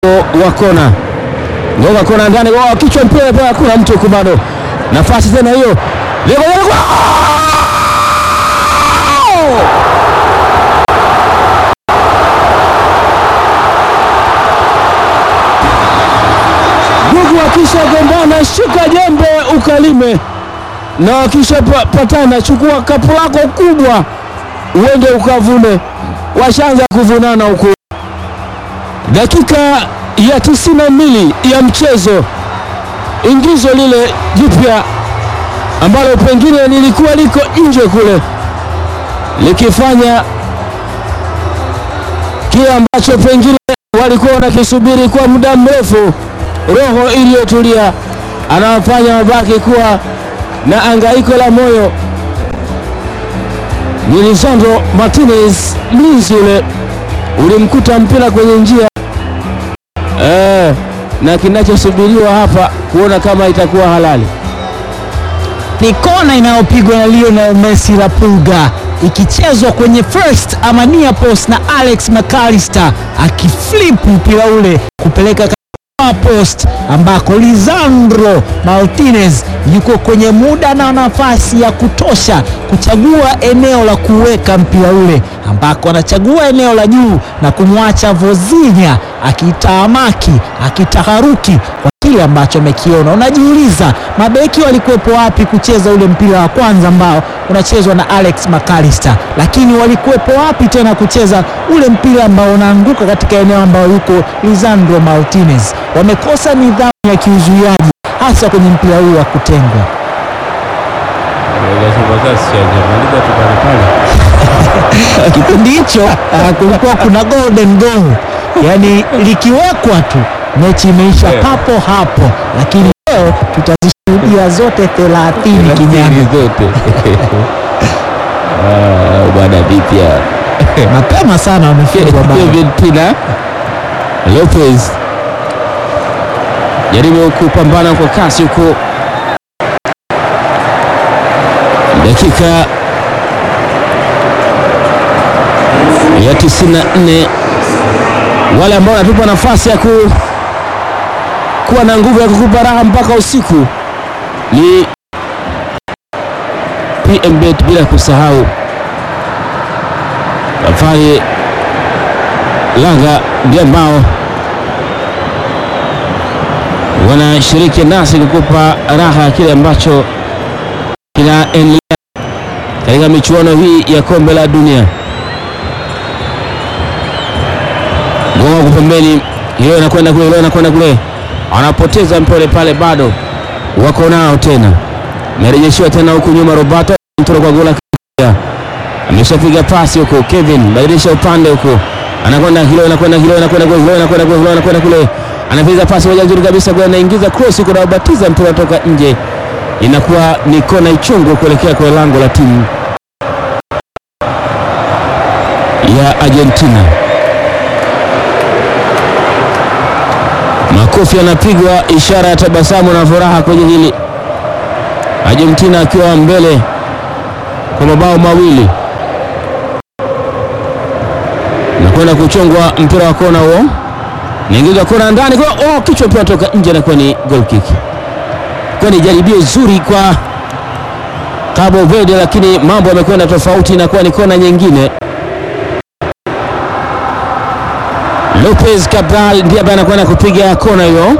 wa kona gonga kona ndani, oh, kichwa mpira pale, hakuna mtu huko bado, nafasi tena hiyo Lego, lego, Gugu akisha gombana, shika jembe ukalime, na wakisha pa- patana, chukua kapu lako kubwa uende ukavune. Washaanza kuvunana huku, dakika ya tisini na mbili ya mchezo, ingizo lile jipya ambalo pengine lilikuwa liko nje kule likifanya kile ambacho pengine walikuwa wanakisubiri kwa muda mrefu. Roho iliyotulia anawafanya wabaki kuwa na angaiko la moyo. Ni Lisandro Martinez, mlinzi ule ulimkuta mpira kwenye njia eh, na kinachosubiriwa hapa kuona kama itakuwa halali. ni kona inayopigwa na Lionel Messi la Pulga ikichezwa kwenye first ama near post na Alex McAllister akiflip mpira ule kupeleka katika post ambako Lisandro Martinez yuko kwenye muda na nafasi ya kutosha kuchagua eneo la kuweka mpira ule ambako anachagua eneo la juu na kumwacha Vozinha akitaamaki akitaharuki kwa kile ambacho amekiona. Unajiuliza mabeki walikuwepo wapi kucheza ule mpira wa kwanza ambao unachezwa na Alex McAllister, lakini walikuwepo wapi tena kucheza ule mpira ambao unaanguka katika eneo ambao yuko Lisandro Martinez? Wamekosa nidhamu ya kiuzuiaji hasa kwenye mpira huu wa kutengwa. Kipindi hicho ah, kulikuwa kuna golden goal, yaani likiwekwa tu mechi imeisha papo hapo, lakini leo tutazishuhudia zote 30 kinyama. zote Ah, bwana vipya Mapema sana wamefungwa bao. Kevin Pina Lopez jaribu kupambana kwa kasi huko, dakika ya 94 wale ambao wanatupa nafasi ya ku, kuwa na nguvu ya kukupa raha mpaka usiku ni PMBet, bila kusahau Safari Laga ndio ambao wanashiriki nasi kukupa raha ya kile ambacho kinaendelea katika michuano hii ya kombe la dunia. Gonga kwa pembeni, hilo inakwenda kule, hilo inakwenda kule, anapoteza mpole pale, bado wako nao tena, amerejeshiwa tena huku nyuma, Roberto Ntoro kwa gola kia ameshapiga pasi huko. Kevin badilisha upande huko, anakwenda hilo, anakwenda hilo, anakwenda kule, hilo, anakwenda kule, hilo, anakwenda kule, anapiga pasi moja nzuri kabisa kule, anaingiza cross huko, na ubatiza mpira kutoka nje, inakuwa ni kona ichungu kuelekea kwa lango la timu ya Argentina. Makofi yanapigwa, ishara ya tabasamu na furaha kwenye hili, Argentina akiwa mbele kwa mabao mawili nakwenda kuchongwa mpira wa kona huo, naingiza kona ndani kwa oh, kichwa mpira toka nje, nakuwa ni goal kick. Kwa ni jaribio zuri kwa Cabo Verde, lakini mambo yamekwenda tofauti, inakuwa ni kona nyingine. Lopez Cabral ndiye ambaye anakwenda kupiga kona hiyo,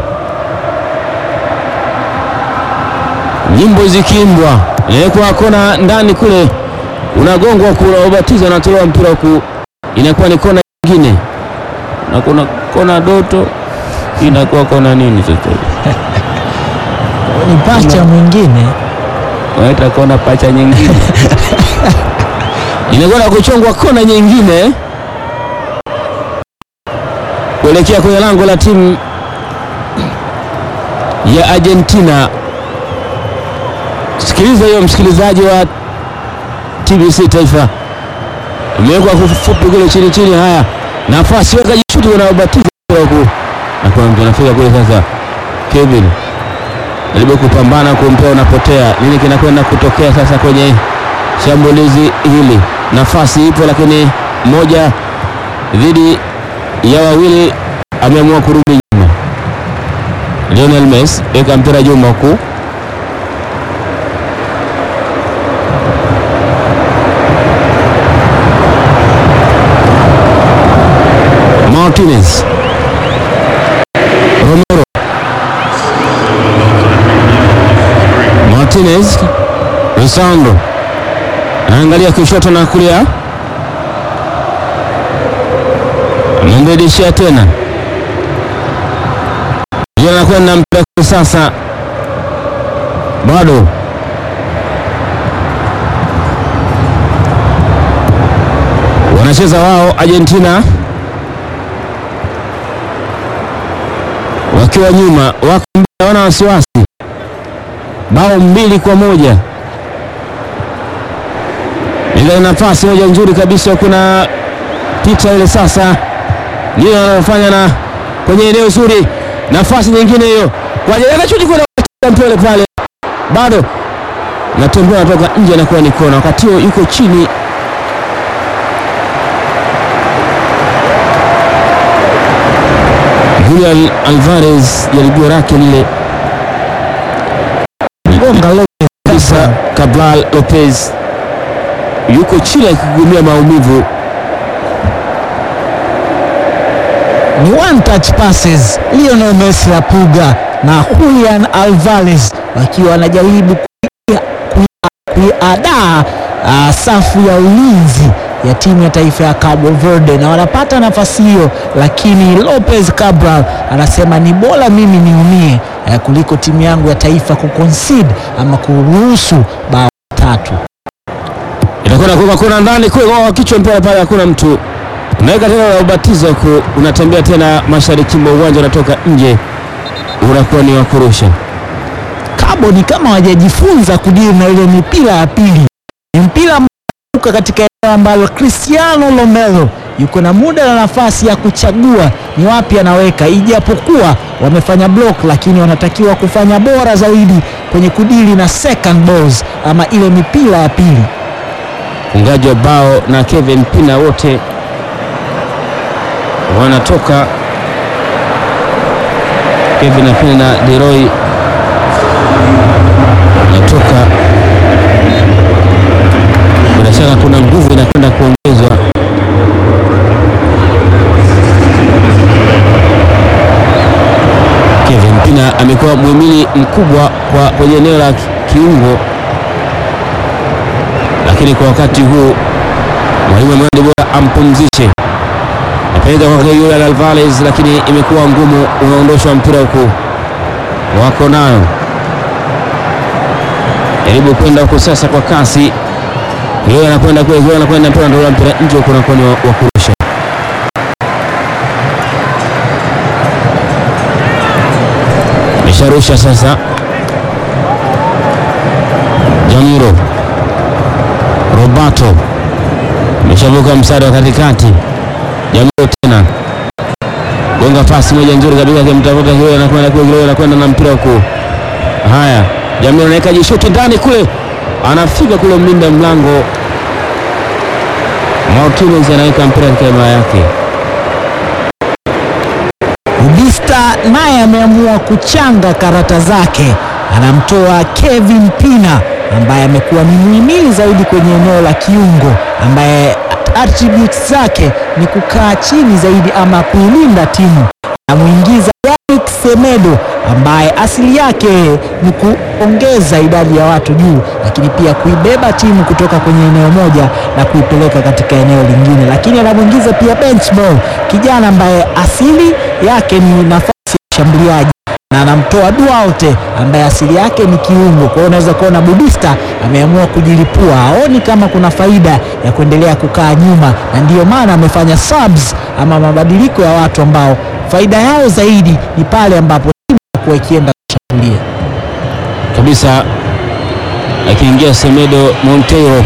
nyimbo zikiimbwa, inawekwa kona ndani kule, unagongwa kule, ubatizo unatolewa mpira huku inakuwa ni kona nyingine, na kuna kona Doto, inakuwa kona nini sasa? Ni pacha mwingine Wanaita kona pacha nyingine inakwenda kuchongwa kona nyingine kuelekea kwenye lango la timu ya Argentina. Sikiliza hiyo msikilizaji wa TBC Taifa, imewekwa kufupi kule chini chini. Haya, nafasi weka jishuti, unaobatiza huku na kuna mtu anafika kule sasa. Kevin jaribu kupambana kumpea, unapotea. Nini kinakwenda kutokea sasa kwenye shambulizi hili? Nafasi ipo, lakini moja dhidi ya wawili ameamua kurudi nyuma. Lionel Messi weka mpira juu huku Martinez Romero Martinez Lisandro anaangalia kushoto na kulia, amembedishia tena, ndio anakwenda mpira kwa sasa, bado wanacheza wao Argentina wakiwa nyuma, wako mbele, wana wasiwasi, bao mbili kwa moja ile nafasi moja nzuri kabisa, kuna pita ile sasa, ndio anafanya na kwenye eneo zuri, nafasi nyingine hiyo kwa ajili anachuti kuna mpole pale, bado natembea natoka nje, anakuwa ni kona, wakati huo yuko chini Julian Alvarez, jaribio lake lile Gonga Lopez kabisa, Cabral Lopez yuko chini akigumia maumivu. ni one touch passes. Lionel Messi Lapuga na Julian Alvarez wakiwa wanajaribu kuia- kuia- kuiadaa ah, safu ya ulinzi ya timu ya taifa ya Cabo Verde na wanapata nafasi hiyo, lakini Lopez Cabral anasema ni bora mimi niumie eh, kuliko timu yangu ya taifa kuconcede ama kuruhusu bao tatu. Inakwenda kuweka kona ndani kule kwa kichwa mpira pale, hakuna mtu. Unaweka tena la ubatizo huku, unatembea tena mashariki mwa uwanja, unatoka nje, unakuwa ni wa kurusha. Cabo ni kama hawajajifunza kudili na ile mipira ya pili. Ni mpira ambao unaruka katika eneo ambalo Cristiano Romero yuko na muda na nafasi ya kuchagua ni wapi anaweka, ijapokuwa wamefanya block, lakini wanatakiwa kufanya bora zaidi kwenye kudili na second balls ama ile mipira ya pili. Mfungaji wa bao na Kevin Pina wote wanatoka. Kevin Pina na Deroy wanatoka. Bila shaka kuna nguvu inakwenda kuongezwa. Kevin Pina amekuwa muhimili mkubwa kwa kwenye eneo la kiungo lakini kwa wakati huu mwalimu ameona ni bora ampumzishe. Napenda kwa Julian Alvarez, lakini imekuwa ngumu, unaondoshwa mpira huku, wako nayo jaribu kwenda huku sasa kwa kasi. Yeye anakwenda kule, yeye anakwenda mpira, ndio mpira nje huko, unakuwa ni wa wa kurusha. Mesharusha sasa, Jamiro Roberto ameshavuka mstari wa katikati. Jamiro tena gonga pasi moja nzuri kabisa, akimtafuta Kileo, anakwenda kule, Kileo anakwenda na mpira huku. Haya, Jamiro anaweka jishuti ndani kule, anafika kule mlinda mlango Martinez anaweka mpira katika hema yake. Ubista naye ameamua kuchanga karata zake, anamtoa Kevin Pina ambaye amekuwa ni muhimili zaidi kwenye eneo la kiungo, ambaye attributes zake ni kukaa chini zaidi ama kuilinda timu. Anamuingiza Yannick Semedo ambaye asili yake ni kuongeza idadi ya watu juu, lakini pia kuibeba timu kutoka kwenye eneo moja na kuipeleka katika eneo lingine, lakini anamwingiza pia Benchball, kijana ambaye asili yake ni nafasi ya ushambuliaji na anamtoa Duarte ambaye asili yake ni kiungo. Kwa hiyo unaweza kuona Budista ameamua kujilipua, haoni kama kuna faida ya kuendelea kukaa nyuma, na ndiyo maana amefanya subs ama mabadiliko ya watu ambao faida yao zaidi ni pale ambapo timu inakuwa ikienda kushambulia. kabisa akiingia Semedo Monteiro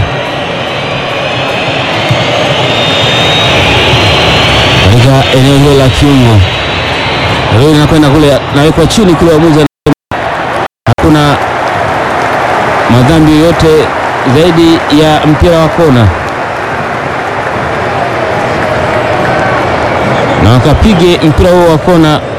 katika eneo hilo la kiungo. Leo inakwenda kule, nawekwa chini kule, waamuzi anasema hakuna madhambi yoyote zaidi ya mpira wa kona. na wakapige mpira huo wa kona